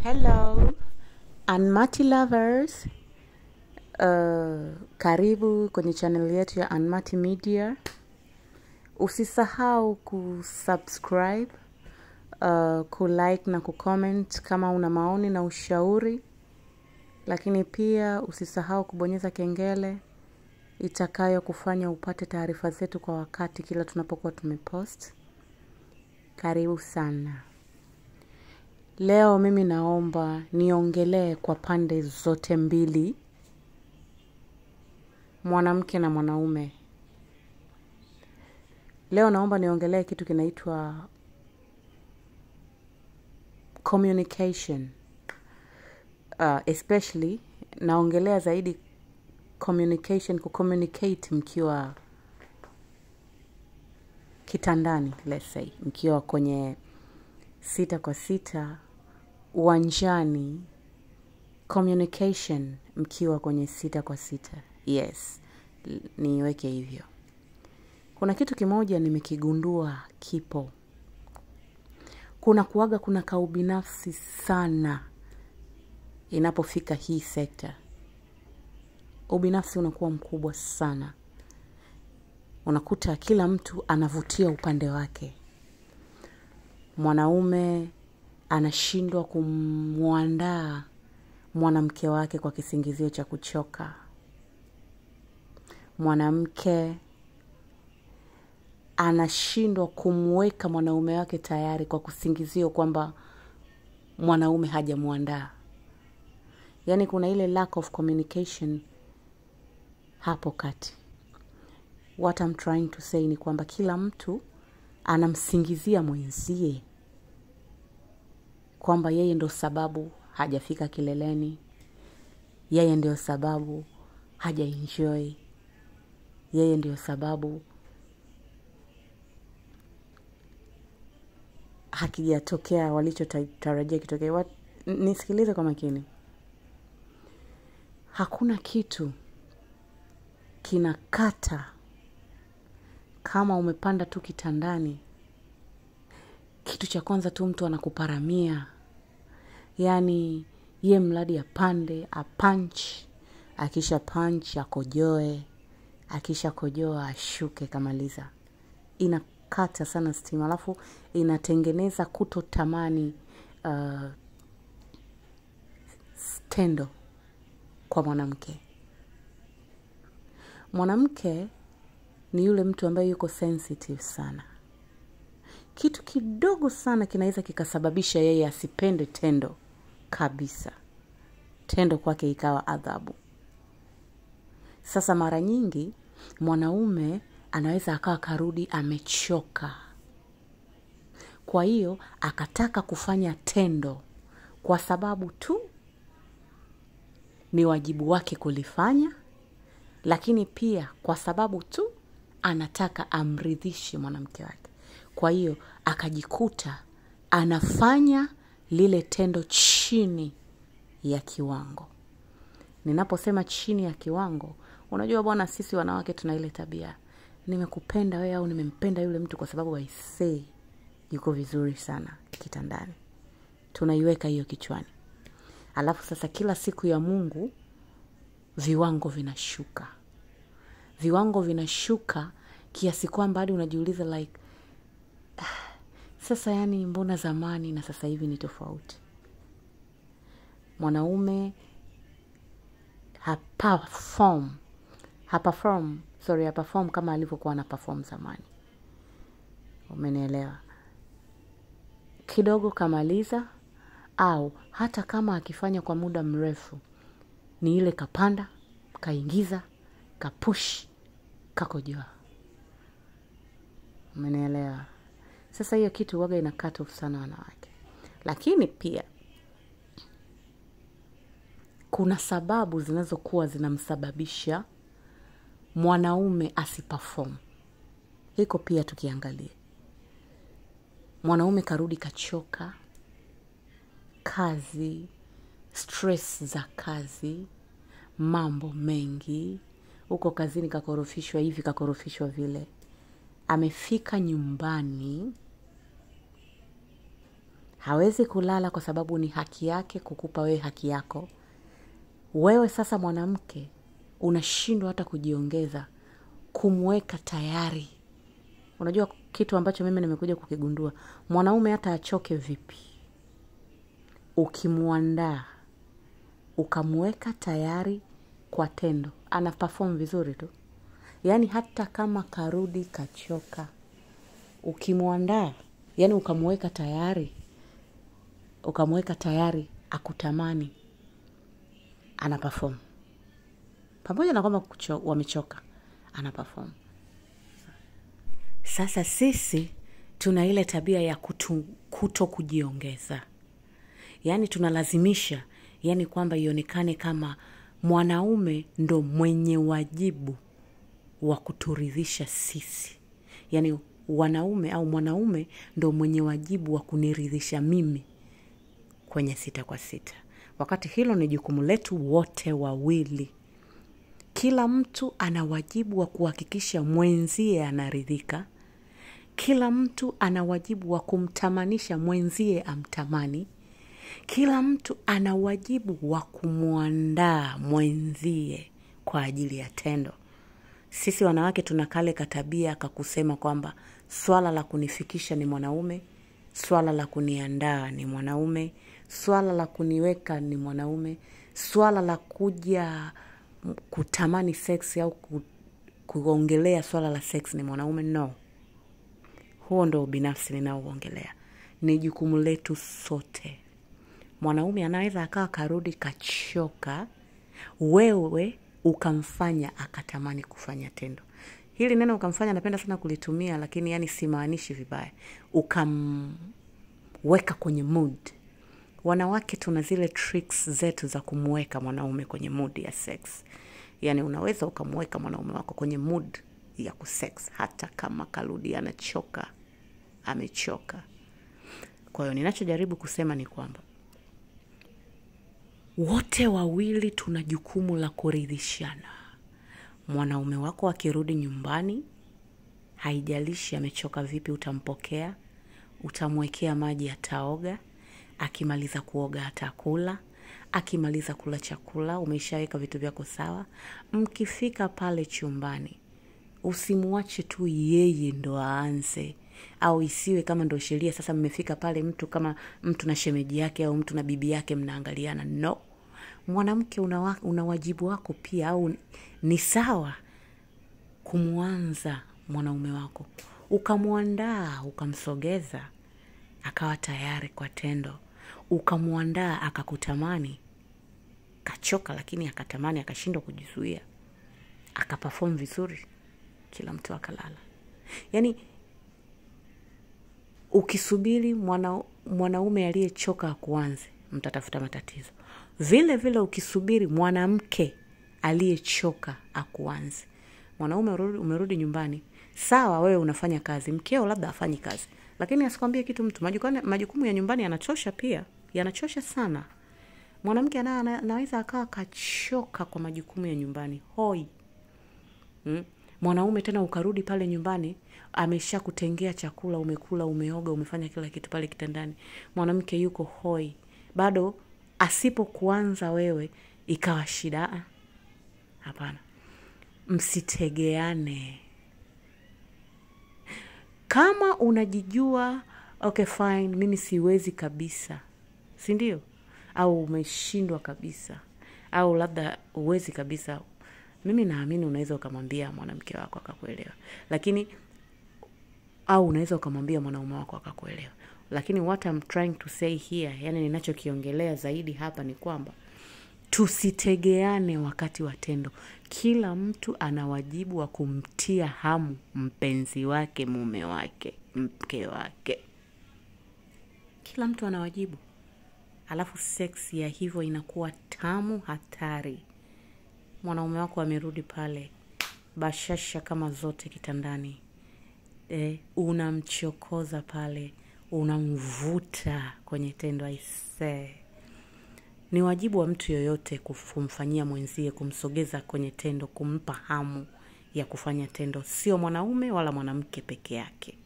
Hello, Anmati lovers. Uh, karibu kwenye channel yetu ya Anmati Media. Usisahau kusubscribe, uh, kulike na kucomment kama una maoni na ushauri, lakini pia usisahau kubonyeza kengele itakayo kufanya upate taarifa zetu kwa wakati kila tunapokuwa tumepost. Karibu sana. Leo mimi naomba niongelee kwa pande zote mbili, mwanamke na mwanaume. Leo naomba niongelee kitu kinaitwa communication. Uh, especially naongelea zaidi communication, kucommunicate mkiwa kitandani, let's say, mkiwa kwenye sita kwa sita uwanjani communication mkiwa kwenye sita kwa sita yes l- niweke hivyo kuna kitu kimoja nimekigundua kipo kuna kuaga kuna kaubinafsi sana inapofika hii sekta ubinafsi unakuwa mkubwa sana unakuta kila mtu anavutia upande wake mwanaume anashindwa kumwandaa mwanamke wake kwa kisingizio cha kuchoka mwanamke anashindwa kumweka mwanaume wake tayari kwa kusingizio kwamba mwanaume hajamwandaa yaani kuna ile lack of communication hapo kati what I'm trying to say ni kwamba kila mtu anamsingizia mwenzie kwamba yeye ndo sababu hajafika kileleni yeye ndio sababu hajaenjoy yeye ndio sababu hakijatokea walichotarajia kitokee Wat- n- nisikilize kwa makini hakuna kitu kinakata kama umepanda tu kitandani kitu cha kwanza tu mtu anakuparamia yaani ye mradi apande apanch akisha panch akojoe akisha kojoa ashuke kamaliza inakata sana stima alafu inatengeneza kutotamani uh, tendo kwa mwanamke mwanamke ni yule mtu ambaye yuko sensitive sana kitu kidogo sana kinaweza kikasababisha yeye asipende tendo kabisa tendo kwake ikawa adhabu sasa mara nyingi mwanaume anaweza akawa karudi amechoka kwa hiyo akataka kufanya tendo kwa sababu tu ni wajibu wake kulifanya lakini pia kwa sababu tu anataka amridhishe mwanamke wake kwa hiyo akajikuta anafanya lile tendo chini ya kiwango ninaposema chini ya kiwango unajua bwana sisi wanawake tuna ile tabia nimekupenda wewe au nimempenda yule mtu kwa sababu aisee yuko vizuri sana kitandani tunaiweka hiyo kichwani alafu sasa kila siku ya mungu viwango vinashuka viwango vinashuka kiasi kwamba hadi unajiuliza like sasa yani mbona zamani na sasa hivi ni tofauti mwanaume haperform haperform sorry haperform kama alivyokuwa ana perform zamani umenielewa kidogo kamaliza au hata kama akifanya kwa muda mrefu ni ile kapanda kaingiza kapush kakojoa umenielewa sasa hiyo kitu waga ina cut off sana wanawake lakini pia kuna sababu zinazokuwa zinamsababisha mwanaume asiperform hiko pia tukiangalia mwanaume karudi kachoka kazi stress za kazi mambo mengi huko kazini kakorofishwa hivi kakorofishwa vile amefika nyumbani hawezi kulala kwa sababu ni haki yake kukupa wewe haki yako wewe sasa mwanamke unashindwa hata kujiongeza kumweka tayari unajua kitu ambacho mimi nimekuja kukigundua mwanaume hata achoke vipi ukimwandaa ukamweka tayari kwa tendo ana perform vizuri tu yaani hata kama karudi kachoka ukimwandaa yaani ukamweka tayari ukamweka tayari akutamani ana perform pamoja na kwamba kucho- wamechoka ana perform sasa sisi tuna ile tabia ya kutu, kuto kujiongeza yaani tunalazimisha yaani kwamba ionekane kama mwanaume ndo mwenye wajibu wa kuturidhisha sisi yaani wanaume au mwanaume ndo mwenye wajibu wa kuniridhisha mimi kwenye sita kwa sita wakati hilo ni jukumu letu wote wawili kila mtu ana wajibu wa kuhakikisha mwenzie anaridhika kila mtu ana wajibu wa kumtamanisha mwenzie amtamani kila mtu ana wajibu wa kumwandaa mwenzie kwa ajili ya tendo sisi wanawake tuna kale katabia kakusema kwamba swala la kunifikisha ni mwanaume swala la kuniandaa ni mwanaume swala la kuniweka ni mwanaume swala la kuja m- kutamani seksi au ku, kuongelea swala la sex ni mwanaume no huo ndo ubinafsi ninaouongelea ni jukumu letu sote mwanaume anaweza akawa karudi kachoka wewe ukamfanya akatamani kufanya tendo hili neno ukamfanya napenda sana kulitumia lakini yani simaanishi vibaya ukamweka kwenye mood wanawake tuna zile tricks zetu za kumweka mwanaume kwenye mood ya sex yaani unaweza ukamweka mwanaume wako kwenye mood ya kusex hata kama karudi anachoka amechoka kwa hiyo ninachojaribu kusema ni kwamba wote wawili tuna jukumu la kuridhishana mwanaume wako akirudi nyumbani haijalishi amechoka vipi utampokea utamwekea maji ataoga akimaliza kuoga atakula akimaliza kula chakula umeshaweka vitu vyako sawa mkifika pale chumbani usimwache tu yeye ndo aanze au isiwe kama ndo sheria sasa mmefika pale mtu kama mtu na shemeji yake au mtu na bibi yake mnaangaliana no mwanamke una, wa- una wajibu wako pia au ni sawa kumwanza mwanaume wako ukamwandaa ukamsogeza akawa tayari kwa tendo ukamwandaa akakutamani kachoka lakini akatamani akashindwa kujizuia akapafom vizuri kila mtu akalala yaani ukisubiri mwana, mwanaume aliyechoka akuanze mtatafuta matatizo vile vile ukisubiri mwanamke aliyechoka akuanze mwanaume umerudi, umerudi nyumbani sawa wewe unafanya kazi mkeo labda afanyi kazi lakini asikwambie kitu mtu Majukane- majukumu ya nyumbani yanachosha pia yanachosha sana mwanamke ana- ana- anaweza akawa kachoka kwa majukumu ya nyumbani hoi mm? mwanaume tena ukarudi pale nyumbani amesha kutengea chakula umekula umeoga umefanya kila kitu pale kitandani mwanamke yuko hoi bado asipokuanza wewe ikawa shida Ah, hapana msitegeane kama unajijua okay fine mimi siwezi kabisa si ndio au umeshindwa kabisa au labda uwezi kabisa mimi naamini unaweza ukamwambia mwanamke wako akakuelewa lakini au unaweza ukamwambia mwanaume wako akakuelewa lakini what I'm trying to say here yani ninachokiongelea zaidi hapa ni kwamba tusitegeane wakati wa tendo kila mtu ana wajibu wa kumtia hamu mpenzi wake mume wake mke wake kila mtu ana wajibu alafu sex ya hivyo inakuwa tamu hatari mwanaume wako amerudi pale bashasha kama zote kitandani e, unamchokoza pale unamvuta kwenye tendo aisee ni wajibu wa mtu yoyote kuf- kumfanyia mwenzie kumsogeza kwenye tendo kumpa hamu ya kufanya tendo sio mwanaume wala mwanamke peke yake